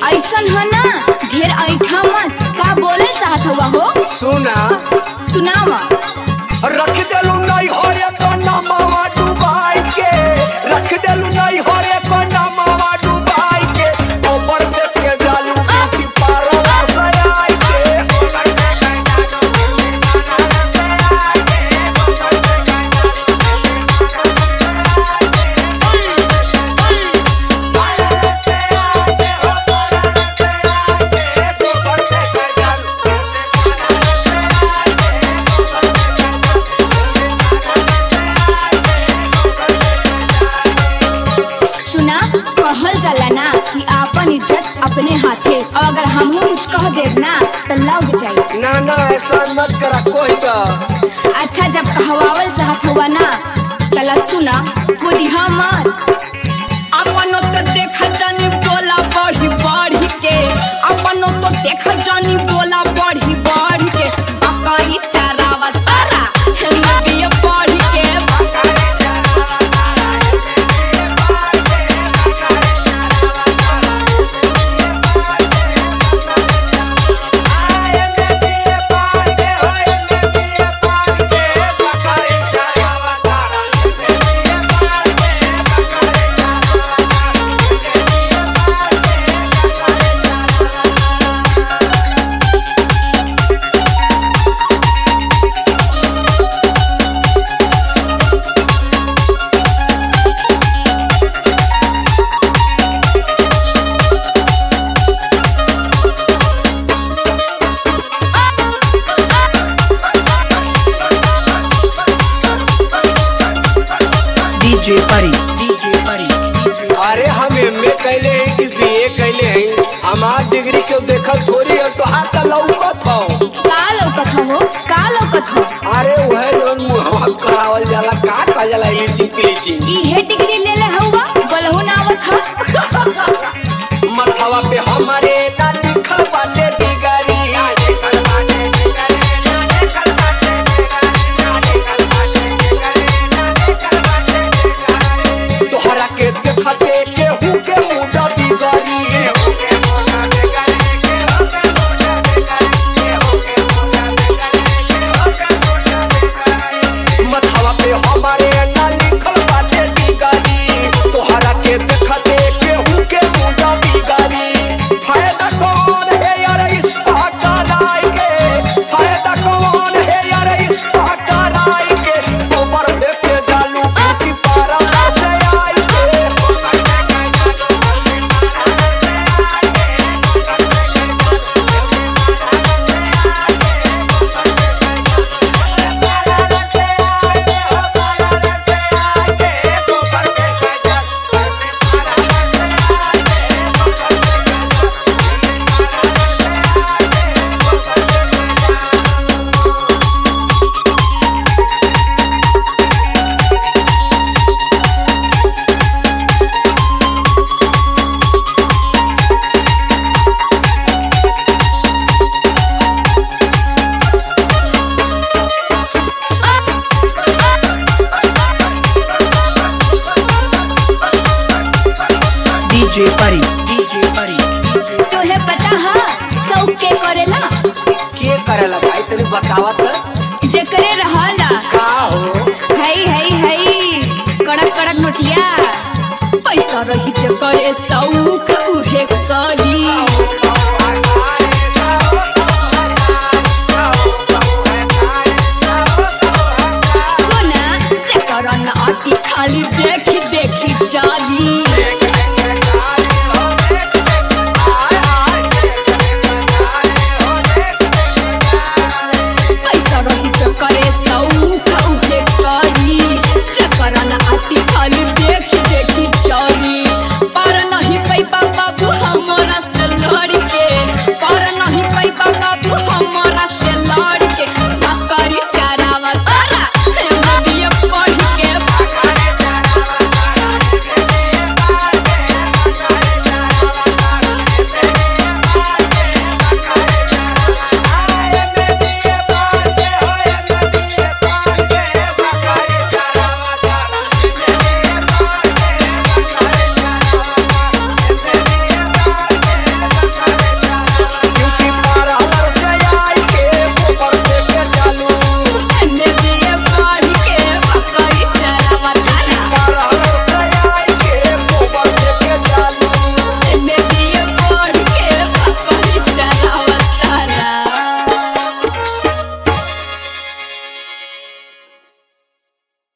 ऐसन है ना ढेर ऐठा मत का बोले चाहत हुआ हो सुना सुनावा रख देलू नहीं हो रे कोना मावा डुबाई के रख देलू नहीं हो रे कोना मावा डुबाई के ऊपर से के जालू की पारला सयाई के सुना कहल जाला ना कि आपन इज्जत अपने हाथे और अगर हमहू कुछ कह देब ना तो लग जाई ना ना ऐसा मत करा कोई का अच्छा जब कहवावल चाहत हुआ ना तला सुना खुद हमर अपनो तो देख जानी बोला बढ़ी बढ़ी के अपनो तो देख जानी बोला बढ़ी बढ़ी के बकरी चरावा तारा नदिया बढ़ी के DJ Pari, DJ Pari. अरे हम एमए कैले हैं कि बीए कैले हैं हमार डिग्री क्यों देखत थोड़ी है तो हाथ लौकत हो का लौकत हो का लौकत हो अरे वह लोन मुहवा करावल जाला का का जाला लीचिंग पीचिंग इहे डिग्री ले ले हवा बोलहु ना आवत हो मथवा पे हमारे ना लिखल बाटे डिगरी तोहरा के देखते केहू के मुदा बिगड़ी मथवा पे हमारे ना लिखल बाटे बिगड़ी तोहरा के देखते केहू के मुदा बिगड़ी फायदा कौन है यार इस पहचानाई के फायदा कौन है यार इस पहचानाई के ऊपर से के जालू की पारा से आई के DJ Pari, DJ Pari. तोहे पता है सौ के करेला के करेला भाई तनी बतावत जेकरे रहला का हो हई हई हई कड़क कड़क नोटिया पैसा रही जे करे सौख उहे करी सुना जेकर न आटी खाली देखी देखी जाली